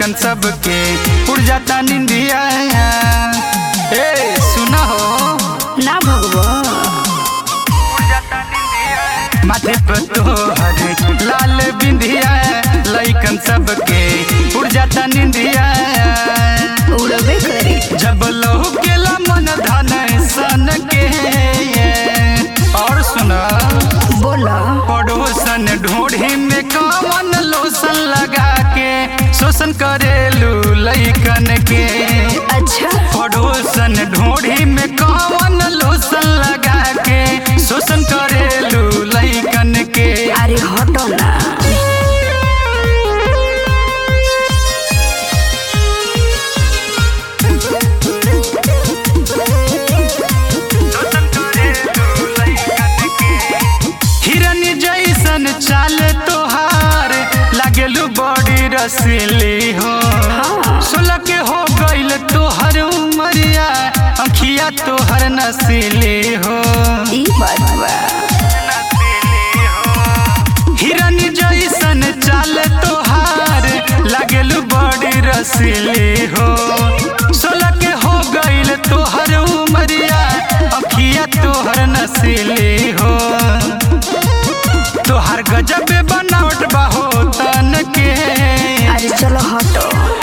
लइकन सबके उड़ जाता निंदिया ए सुना हो ना भगवा माथे पर तोहर लाल बिंदिया लइकन सबके उड़ जाता निंदिया उड़बे करी जब लहू केला मन धन सन के और सुना बोला पड़ोसन ढूंढी में कवन लोसन लगा के शोषण करेलू लइकन के अच्छा पड़ोसन ढूंढी में कवन लोसन लगा के शोषण करेलू लइकन के अरे हटो ना हिरन जैसन चाल तोहार लागेलू बड़ी रसीली हो सोलह के हो गईल तोहर उमरिया अखिया तोहर नसीली हो ई बात बा हिरन जैसन चाल तोहार लागेलू बड़ी रसीली हो सोलह के हो गईल तोहर उमरिया अखिया तोहर नसीली हो तोहर गजब बनावट बाहो तन के अरे चलो हटो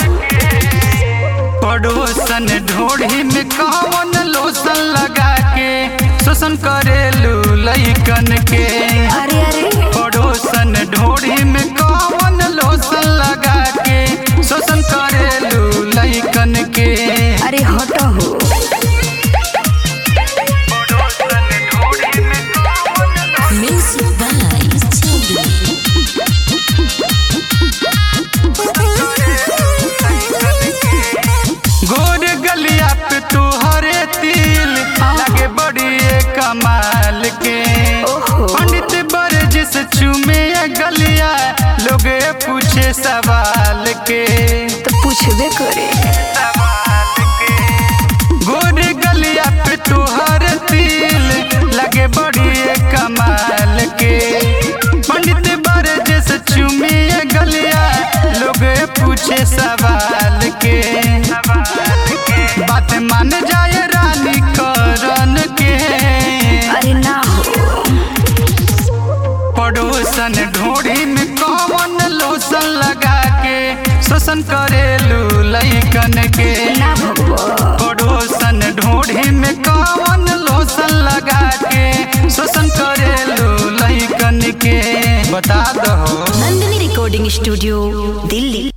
पड़ोसन ढोढ़ी में कौन लोसन लगा के शोषण करेलू लइकन के अरे अरे पड़ोसन ढोढ़ी में कौन लोसन लगा के शोषण करेलू लइकन के अरे हटो हो Music by Chili. गोर गलिया पे तुहरे तिल लगे बड़ी कमाल के ओहो। पंडित बरज से चूमे ये गलिया लोग पूछे सवाल के तो पूछबे करे गोर गलिया पे तुहर तिल लगे बड़ी कमाल के पंडित बरज से चूमे ये गलिया लोग पूछे सवाल के बात मान जाए रानी करन के अरे ना हो पड़ोसन ढोढ़ी में कौन लोसन लगा के शोषण करेलू लइकन के ना भगवा पड़ोसन ढोढ़ी में कौन लोसन लगा के शोषण करेलू लइकन के बता दो Nandini Recording Studio, Delhi.